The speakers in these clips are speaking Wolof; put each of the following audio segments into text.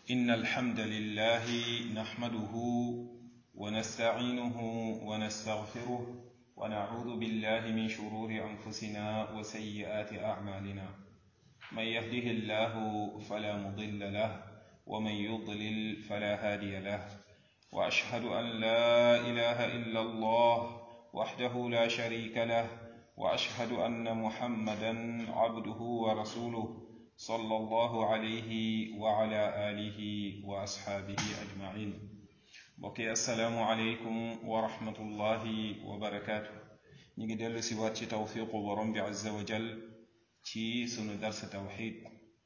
إن الحمد لله نحمده ونستعينه ونستغفره ونعوذ بالله من شرور أنفسنا وسيئات أعمالنا من يهده الله فلا مضل له ومن يضلل فلا هادي له وأشهد أن لا إله إلا الله وحده لا شريك له وأشهد أن محمدا عبده ورسوله صلى الله عليه وعلى آله وأصحابه أجمعين بقي السلام عليكم ورحمة الله وبركاته نيجي دلو سوات توفيق ورم عز وجل ci sunu dars tawxid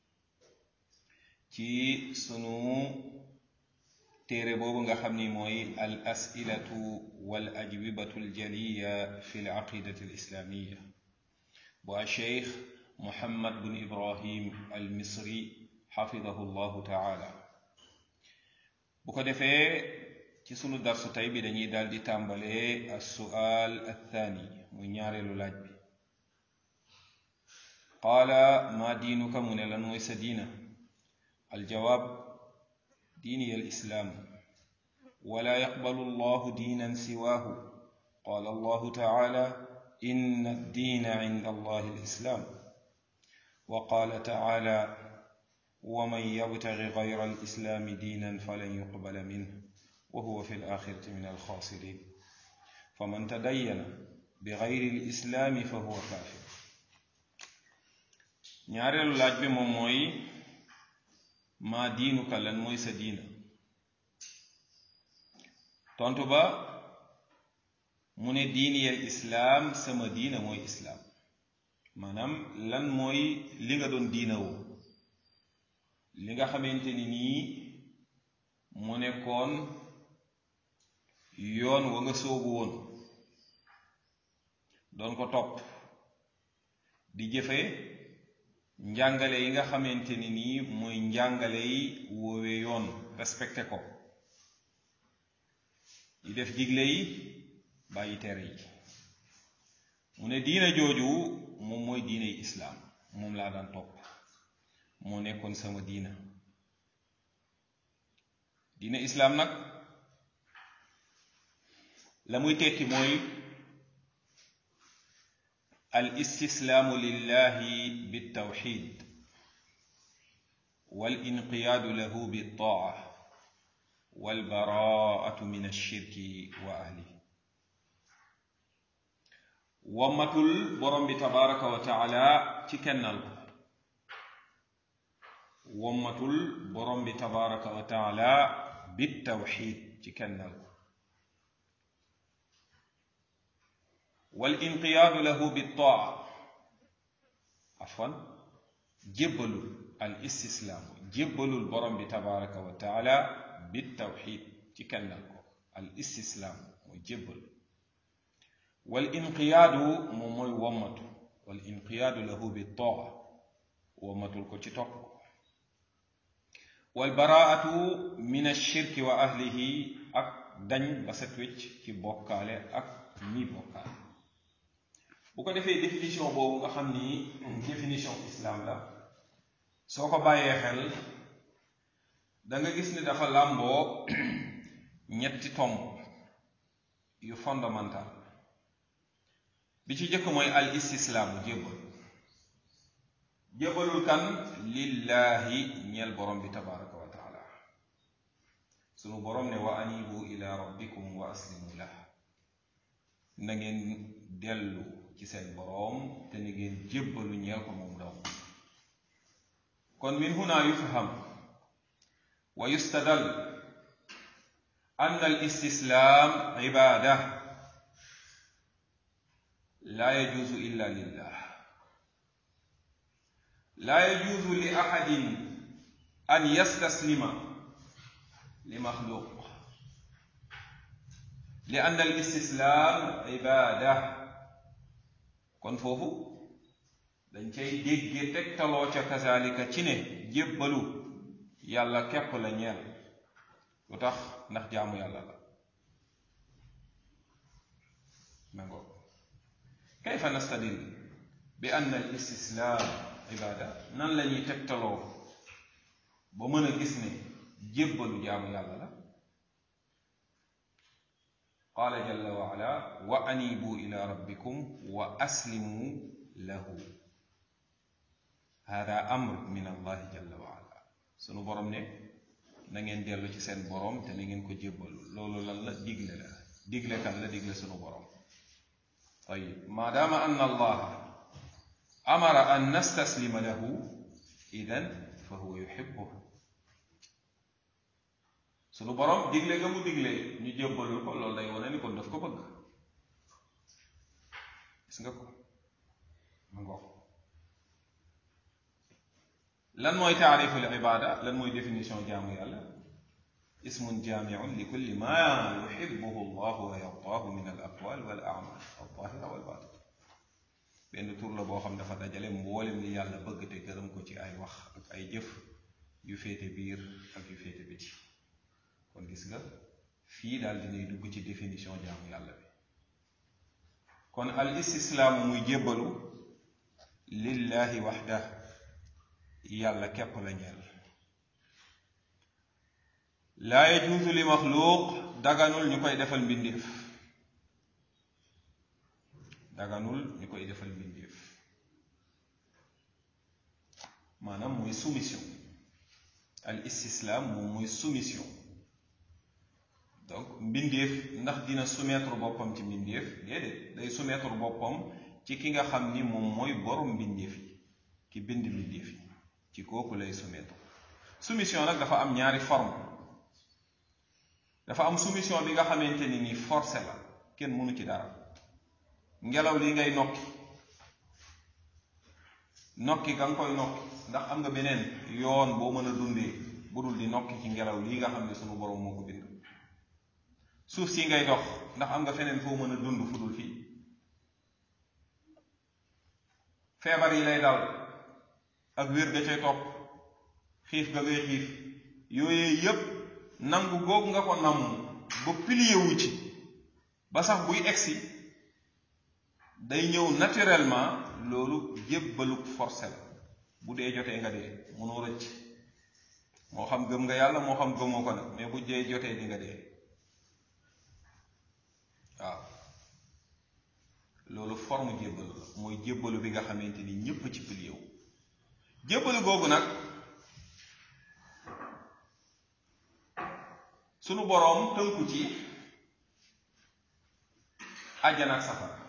ci sunu téere boobu nga xam ni mooy al asilatu wal ajwibatu aljaliya fi l aqidati al islamiya bu a cheikh muhammad bun ibrahim al misri xafidahu llahu taala bu ko defee ci sunu darsu tey bi dañuy daal di tàmbalee al sual athani muy ñaareelu laaj bi qaala maa diinuka mu ne lan mooy sa diina aljawaab diini al islaam wala yaqbalu allahu diinan siwaahu qaala allahu taala inna addiina inda allahi alislaam wa qaala taala waman yabtagi gayra alislaami diinan falan yuqbala minh wa huwa fi alaxirati min alxaasirin faman tadayyana bigayri alislaami fa huwa kaafir ñaareelu laaj bi moom mooy maa diinuka lan mooy sa diina tontu ba mu ne diiniyal islaam sama diina mooy islaam maanaam lan mooy li nga doon diina woo li nga xamante ni nii mu nekkoon yoon wa nga soobu woon doon ko topp di jëfe njàngale yi nga xamante ni nii mooy njàngale yi woowe yoon respecté ko di def digle yi bàyyi tere yi mu ne diina jooju moom mooy diiney islaam moom laa daan topp moo nekkoon sama diina diina islaam nag la muy tekki mooy al istislaamu lillahi bitawxid wal inqiyaadu lahu bittaa wal baraatu min ashirki wa ahli wammatul borom bi tabaraka wa taala ci kennal ko wammatul borom bi tabaraka wa taala bitawxid ci kennal ko wal inqiyaadu lahu bittaa afwan jébbalul al istislaamu jébbalul borom bi tabaraka wa taala bitawxid ci kennal ko al istislaam mooy jébbalu wal inqiyaadu moom mooy wommatu wal inqiyaadu lahu bittaa wommatul ko ci topp ko wal baraatu min ashirki wa ahlihi ak dañ ba set wecc ci bokkaale ak ñi bokkaale bu ko defee définition boobu nga xam ni définition islam la soo ko bàyyee xel da nga gis ni dafa làmboo ñetti tomb yu fondamental bi ci jëkk mooy al istislaamu jébbal jébbalul kan lillaahi ñeel borom bi tabaraka wa taala sunu borom ne wa anibu ila rabbikum wa aslimu lah na ngeen dellu ci seen boroom te ni ngeen jébbalu ñeel ko moom daw kon min huna yufham wa yustadal an al istislaam ibaada laa yajuuzu illa lillah laa yajuuzu li axadin an yastaslima li maxluuq li ann al istislaam ibaada kon foofu dañ cay déggee tegtaloo ca kazalika ci ne jébbalu yàlla képp la ñeel lu tax ndax jaamu yàlla la nango kayfa nastadil bi ann al istislaam ibaada nan la ñuy tegtaloo ba mën a gis ne jébbalu jaamu yàlla la qaala jalla wa ala wa anibu ila rabbikum wa aslimu lahu hada amr min allahi jalla wa ala sunu borom ne na ngeen dellu ci seen borom te na ngeen ko jébbalu loolu lan la digle la digle kan la digle sunu borom tayib maadaama anna allaha amara an nastaslima lahu idan fa huwa yuhibbuhu sunu borom digle nga mu digle ñu jébbalul ko loolu day wane ni kon daf ko bëgg gis nga ko ma ngoog lan mooy taariful ibaada lan mooy définition jaamu yàlla ismun jaamiun li kulli ma yuhibbuhu allahu wa yardaahu min al aqwal wal amal al zahira wal batin benn tur la boo xam dafa dajale mboolem li yàlla bëgg te gërëm ko ci ay wax ak ay jëf yu féete biir ak yu féete biti kon gis nga fii daal dinay dugg ci définition jaamu yàlla bi kon al istislaamu muy jébbalu lillahi waxda yàlla képp la ñeel laa yajuusu li maxluuq daganul ñu koy defal mbindéef daganul ñu koy defal mbindéef maanaam mooy soumission al istislaam moom mooy soumission donc mbindéef ndax dina soumettre boppam ci mbindéef déedéet day soumettre boppam ci ki nga xam ni moom mooy borom mbindéef yi ki bind mbindéef yi ci kooku lay soumettre soumission nag dafa am ñaari forme dafa am soumission bi nga xamante ni nii forcé la kenn mënu ci dara ngelaw li ngay nokki nokki ga nga koy nokki ndax am nga beneen yoon boo mën a dundee bu dul di nokki ci ngelaw lii nga xam ne sunu borom moo ko bind suuf si ngay dox ndax am nga feneen foo mën a dund fu dul fii feebar yi lay dal ak wér ga cay topp xiif ga ngay xiif yooyu yépp nangu googu nga ko namm ba pilier wu ci ba sax buy egsi day ñëw naturellement loolu jébbaluk forcé la bu dee jotee nga dee mënoo rëcc moo xam gëm nga yàlla moo xam gëmoo ko nag mais bu dee jotee di nga dee waaw loolu forme jébbalu la mooy jébbalu bi nga xamante ni ñépp ci pilier wu jébbalu googu nag sunu boroom tënku ci àjjana ak safara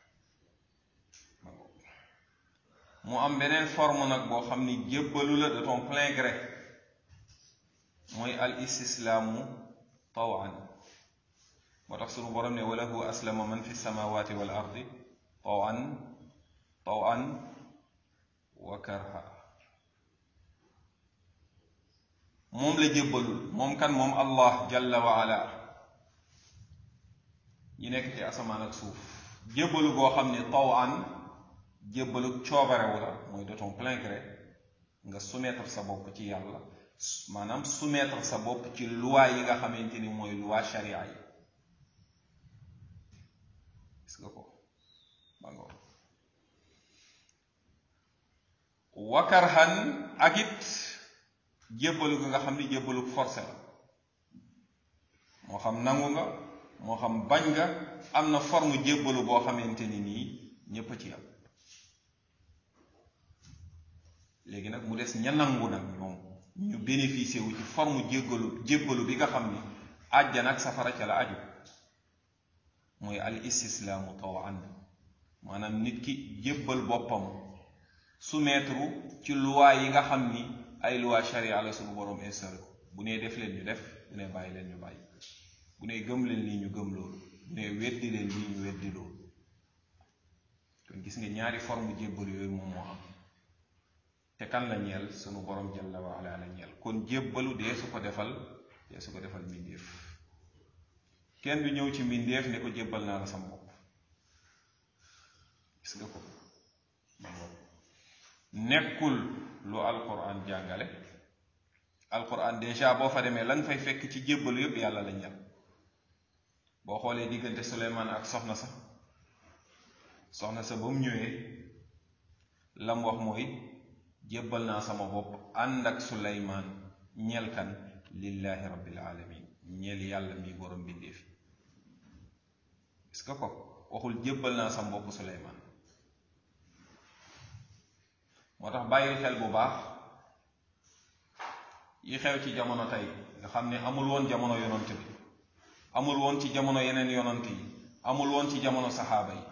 mu am beneen forme nag boo xam ni jébbalu la de ton plein gré mooy al istislaamu tawan moo tax sunu boroom ne walahu aslama man fi samawati wal ardi tawan tawan wa karha moom la jébbalul moom kan moom allah jalla wa ala ñi nekk ci asamaan ak suuf jébbalu goo xam ne tawan jébbalu coobarewu la mooy de ton plein gré nga soumettre sa bopp ci yàlla maanaam soumettre sa bopp ci loi yi nga xamante ni mooy loi sharia yi gis nga ko bango wakarhan ak it jébbalu ga nga xam ni jébbalu forcé la moo xam nangu nga moo xam bañ nga am na forme jébbalu boo xamante ni nii ñépp a ci am léegi nag mu des ña nangu nag ñoom ñu bénéficier wu ci forme jéggalu jébbalu bi nga xam ni àjjana ak safara ca la aju mooy al istislaamu tawan maanaam nit ki jébbal boppam soumettre ci loi yi nga xam ni ay loi sharia la suñu boroom installé ko bu nee def leen ñu def bu nee bàyyi leen ñu bàyyi bu nee gëm leen lii ñu gëm loolu bu nee weddi leen lii ñu weddi loolu kon gis nga ñaari forme jébbal yooyu moom moo am te kan la ñeel sunu borom jalla wa ala la ñeel kon jébbalu dee su ko defal dee su ko defal mbindéef kenn du ñëw ci mbindéef ne ko jébbal naa la sama bopp gis nga ko nekkul lu alquran jàngale alquran déjà boo fa demee lan fay fekk ci jébbalu yépp yàlla la ñeel boo xoolee diggante Suleymaan ak soxna sa soxna sa ba mu ñëwee lam wax mooy jébbal naa sama bopp ànd ak suleymaan ñeel kan lillahi rabbil alamin ñeel yàlla mi borom bindeef yi gis nga ko waxul jébbal naa sam bopp Suleymaan moo tax bàyyi xel bu baax yi xew ci jamono tey nga xam ne amul woon jamono yonant bi amul woon ci jamono yeneen yonant yi amul woon ci jamono saxaaba yi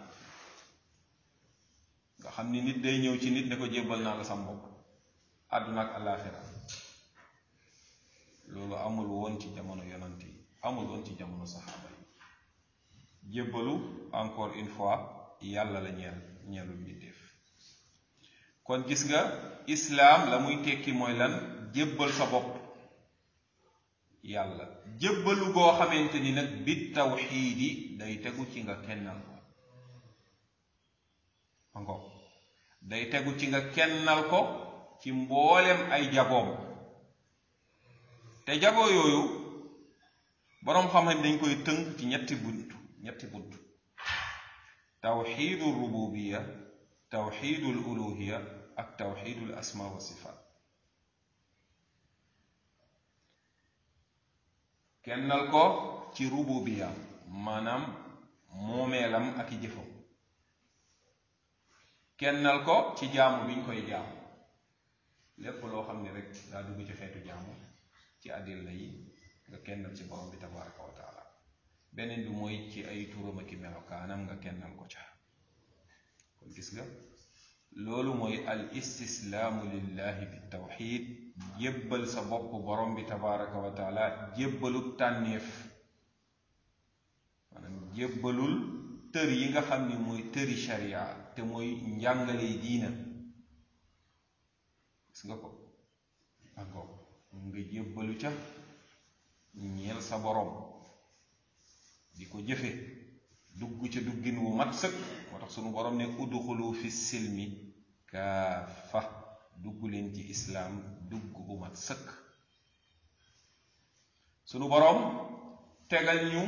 nga xam ni nit day ñëw ci nit ne ko jébbal naa la sam bopp àdduna ak àllaaxira loolu amul woon ci jamono yonant yi amul woon ci jamono saxaaba yi jébbalu encore une fois yàlla la ñeel ñeelul mbindéef kon gis nga islaam la muy tekki mooy lan jébbal sa bopp yàlla jébbalu goo xamante ni nag bi tawxiidi day tegu ci nga kennal ko ango day tegu ci nga kennal ko ci mboolem ay jagoom te jagoo yooyu boroom xam-xam dañ koy tënk ci ñetti bunt ñetti bunt tawxiidul rububiya tawxiidul uluhiya ak tawxiidul asma wa sifaat kennal ko ci rububiya maanaam moomeelam ak i jëfam kennal ko ci jaamu bi ñu koy jaamu lépp loo xam ne rek daa dugg ci xeetu jaamu ci àddil la yi nga kennal ci borom bi tabaraka wa taala beneen bi mooy ci ay turam ak i melokaanam nga kennal ko ca kon gis nga loolu mooy al istislaamu lillahi bi tawxid jébbal sa bopp borom bi tabaraka wa taala jébbalul tànneef maanaam jébbalul tër yi nga xam ni mooy tëri sharia te mooy njàngale diina gis nga ko encore nga jébbalu ca ñeel sa borom di ko jëfe dugg ca duggin wu mat sëkk moo tax sunu borom ne udxulu fi silmi kaafa dugg leen ci islaam dugg bu mat sëkk sunu borom tegal ñu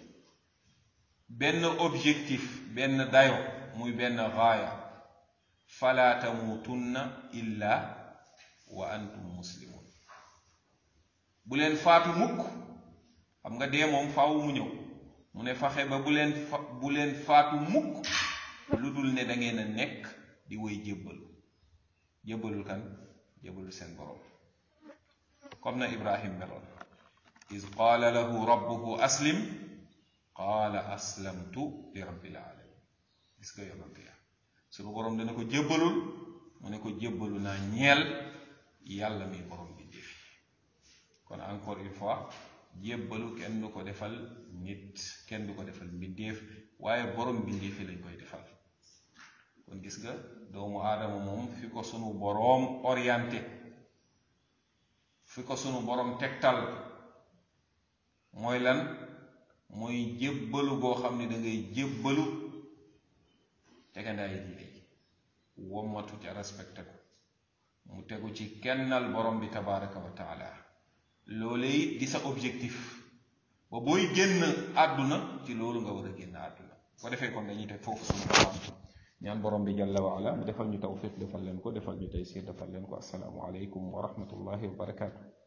benn objectif benn dayo muy benn gaaya fala tamuutunna illa wa antum muslimun bu leen faatu mukk xam nga dee moom faaw mu ñëw mu ne faxe ba bu leen fa bu leen faatu mukk lu dul ne da ngeen a nekk di woy jébbalu jébbalul kan jébbalul seen borom comme na ibrahim meloon is qaala lahu rabbuhu aslim qaala aslamtu li rabbil alamin gis nga yonant ya suñu borom dana ko jébbalul mu ne ko jébbalu naa ñeel yàlla mi borom bi defi kon encore une fois jébbalu kenn du ko defal nit kenn du ko defal mbindeef waaye borom mbindeefi lañ koy defal kon gis nga doomu aadama moom fi ko sunu boroom orienté fi ko sunu boroom tegtal mooy lan mooy jébbalu goo xam ne da ngay jébbalu tegandaay diine ji wommatu ca respecté ko mu tegu ci kennal borom bi tabaraka wa taala loolee it di sa objectif ba booy génn àdduna ci loolu nga war a génn àdduna ko defee kon dañuy teg foofu sunu borom ñaan borom bi jalla wa ala mu defal ñu tawfiq defal leen ko defal ñu taysir defal leen ko assalaamu aleykum wa rahmatullahi wa barakaatu